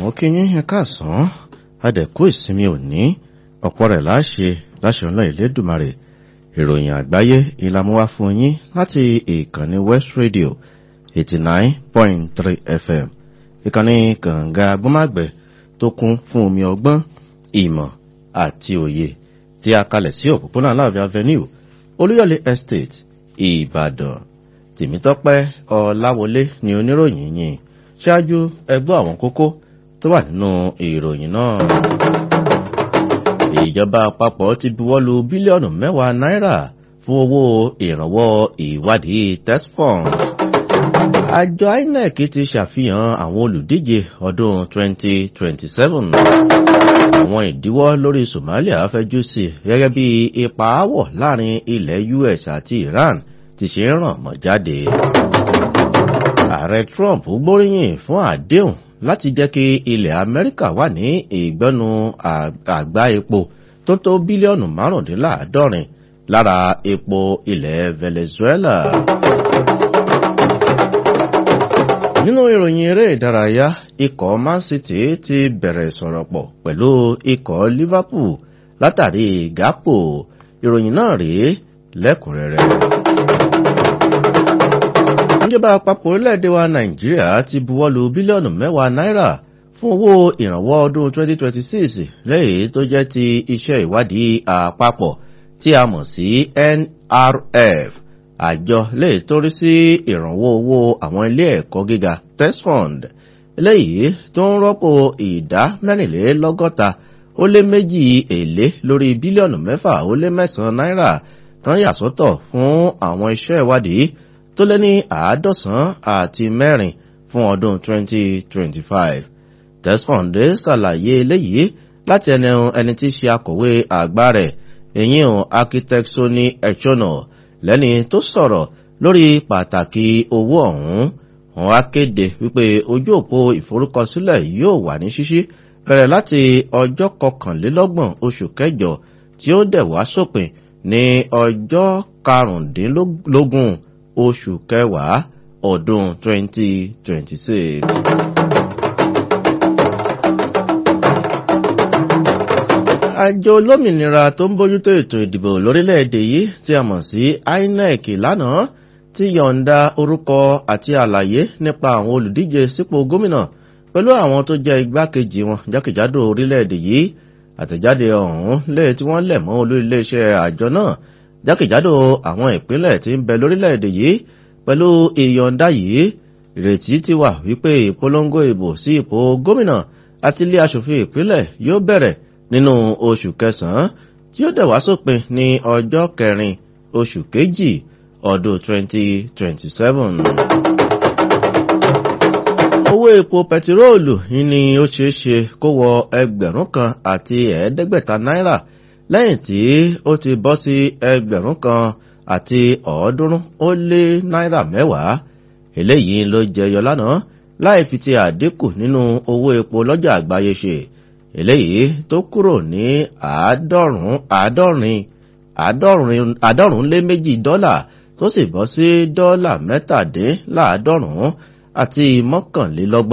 mo kí yín ẹ káàsán adẹ̀kú ìsinmi òní ọ̀pọ̀ rẹ̀ láṣẹ láṣẹ ọ̀nà ìlédùmarè ìròyìn àgbáyé ìlàmúwá fún yín láti ìkànnì west radio eighty nine point three fm ìkànnì kànga agbọ́màgbẹ̀ tó kún fún omi ọgbọ́n ìmọ̀ àti òye tí a kalẹ̀ sí òpópónà aláàfin avenue olúyọ̀lé estate ìbàdàn tèmítọ́pẹ́ ọláwọlé ni oníròyìn yìí ṣáájú ẹgbọ́ àwọn kókó tó wà nínú ìròyìn náà. ìjọba àpapọ̀ ti buwọ́lu bílíọ̀nù mẹ́wàá náírà fún owó ìrànwọ́ ìwádìí tesfon. àjọ inec ti ṣàfihàn àwọn olùdíje ọdún 2027. àwọn ìdíwọ́ lórí somalia fẹjú sí gẹ́gẹ́ bí ipa áwọ̀ láàrin ilẹ̀ us àti iran ti ṣe ń ràn mọ́ jáde ààrẹ trump gbóríyìn fún àdéhùn láti jẹ́ kí ilẹ̀ amẹ́ríkà wà ní ìgbẹ́nu àgbá epo tó tó bílíọ̀nù márùndínláàádọ́rin lára epo ilẹ̀ venezuela. nínú ìròyìn eré ìdárayá ikọ̀ man city ti bẹ̀rẹ̀ sọ̀rọ̀ pọ̀ pẹ̀lú ikọ̀ liverpool látàrí gápò ìròyìn náà rèé lẹ́kùnrẹ́rẹ́ ìjọba àpapọ̀ orílẹ̀-èdè wa nàìjíríà ti buwọ́lu bílíọ̀nù mẹ́wàá náírà fún owó ìrànwọ́ ọdún 2026 lẹ́yìn tó jẹ́ ti iṣẹ́ ìwádìí àpapọ̀ tí a mọ̀ sí nrf àjọ lẹ́yìn tó rí sí ìrànwọ́ owó àwọn ilé ẹ̀kọ́ gíga tesfund lẹ́yìn tó ń rọ́pò ìdá mẹ́rìnlélọ́gọ́ta ó lé méjì èlé lórí bílíọ̀nù mẹ́fà ó lé mẹ́sàn-án náírà tán yà sọ́tọ̀ fún àwọn iṣẹ́ ìwádìí tó lé ní àádọ́sán àti mẹ́rin fún ọdún 2025. tesfond ṣàlàyé eléyìí láti ẹni ẹni tí ṣe akọ̀wé àgbà rẹ̀ èyí hàn architect sony echono lẹ́ni tó sọ̀rọ̀ lórí pàtàkì owó ọ̀hún wọn á kéde wípé ojú òpó ìforúkọsílẹ̀ yóò wà ní ṣíṣí bẹ̀rẹ̀ láti ọjọ́ kọkànlélọ́gbọ̀n oṣù kẹjọ tí ó dẹ̀ wá sópin ní ọjọ́ karùndínlógún oṣù kẹwàá ọdún 2026. àjọ olómìnira tó ń bójútó ètò ìdìbò lórílẹ̀‐èdè yìí tí a mọ̀ sí inec lánàá ti yọ̀ǹda orúkọ àti àlàyé nípa àwọn olùdíje sípò gómìnà pẹ̀lú àwọn tó jẹ́ igbákejì wọn jákèjádò orílẹ̀‐èdè yìí àtẹ̀jáde ọ̀hún lẹ́yìn tí wọ́n lẹ̀ mọ́ olú iléeṣẹ́ àjọ náà jákèjádò àwọn ìpínlẹ̀ tí ń bẹ lórílẹ̀‐èdè yìí pẹ̀lú ìyọ̀ǹda yìí ìrètí ti wà wípé ìpolongo ìbò sí ipò gómìnà àti ilé asòfin ìpínlẹ̀ yóò bẹ̀rẹ̀ nínú oṣù kẹsàn-án tí ó dẹ̀ wá sópin ní ọjọ́ kẹrin oṣù kejì ọdún 2027. owó epo pẹtiróòlù ni ó ṣeé ṣe kó wọ ẹgbẹ̀rún kan àti ẹ̀ẹ́dẹ́gbẹ̀ta náírà lẹ́yìn tí ó ti bọ́ sí ẹgbẹ̀rún kan àti ọ̀ọ́dúnrún ó lé náírà mẹ́wàá eléyìí ló jẹyọ lánàá láì fi ti àdínkù nínú owó epo lọ́jà àgbáyé ṣe eléyìí tó kúrò ní àádọ́rùn àádọ́rin àádọ́rùn lé méjì dọ́là tó sì bọ́ sí dọ́là mẹ́tàdínláàádọ́rùn àti mọ́kànlélọ́gbọ̀n.